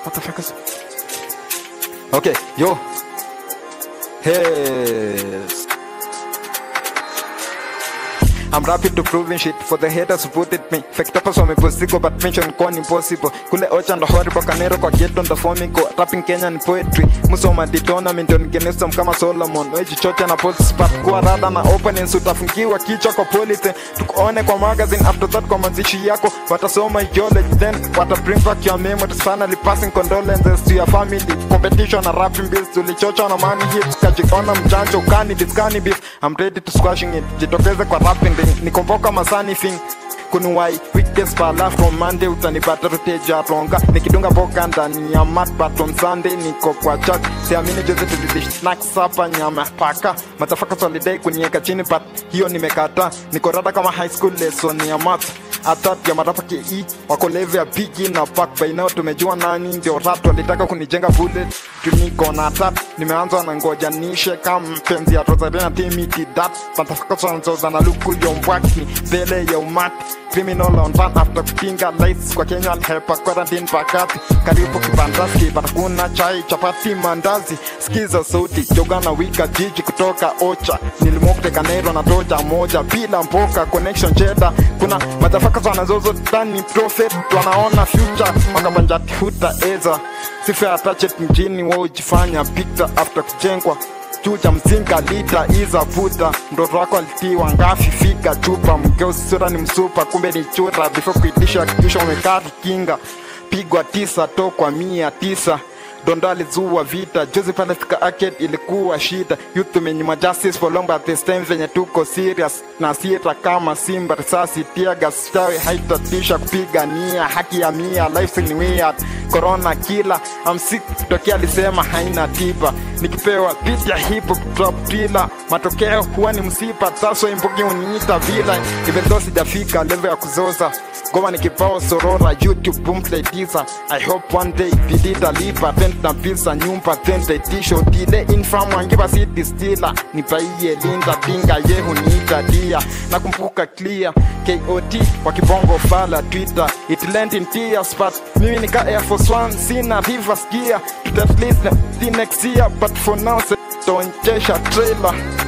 motherfuckers. Okay, yo. Hey. I'm rapid to proving shit for the haters who put it me. Fact up so me posigo but mention con impossible. Kule ocha ndo horrible kanero kwa ghetto ndo formiko. Rapping Kenya ni poetry. Musoma di tournament on genestom kama Solomon. Weji chocha na post spot kwa rada na openings utafungiwa kichwa kwa police. Tukuone kwa magazine after that kwa mazishi yako. Watasoma knowledge then wata bring back your memories. Finally passing condolences to your family. Competition na rapping bills tulichocha na money hits. Kajiona mjanja ukani diskani beef. I'm ready to squashing it. Jitokeze kwa rapping ring. Nikomboka masani thing kunuwai weekdays pa laugh from Monday utanipata ruteja ronga nikidunga boka ndani ya mat but on Sunday niko kwa church siamini juzi tulidish snacks hapa nyama paka matafaka solidai kunieka chini but hiyo nimekata niko rada kama high school lesson ya math atat ya matapa ke wakolevya bigi na pak bainao tumejua nani ndio rat walitaka kunijenga bullet tuniko na tat nimeanza na ngoja nishe kama mpenzi ya tozarena timiti dat matafaka sonzoza na luku yombwaki mbele ya umati criminal on run after kupinga lights kwa Kenya alhepa quarantine pakati karibu kibandaski patakuna chai chapati mandazi skiza sauti jogana wika jiji kutoka ocha nilimokte kanero na toja moja bila mpoka connection cheda kuna matafaka wanazozo tani prophet wanaona future wakabanjati huta eza sifa attached mjini wao jifanya picture after kujengwa chucha mzinga lita iza vuta mtoto wako alitiwa ngafi fika chupa mkeo sura ni msupa kumbe ni chura before kuitisha kisha umekaa kinga pigwa tisa to kwa mia tisa Dondo alizua vita juzi pale fika arcade ilikuwa shida youth tumenyima justice for long but this time venye tuko serious na sira kama simba risasi tia gas chawi haitatisha kupigania haki ya mia life ni weird corona kila I'm sick tokea alisema haina tiba nikipewa beat ya hip hop drop tila matokeo huwa ni msipa taso imbugi uniita vila even though sijafika level ya kuzoza ngoma ni kibao sorora youtube boomplay tisa i hope one day bidii talipa tent na pisa nyumba tent itisho dile infam wangiba city stila nipaiye linda pinga yehu niita dia nakumbuka clear kot wa kibongo fala twitter it lent in tears but mimi nika air force one sina reverse gear to at least the next year but for now don't chase a trailer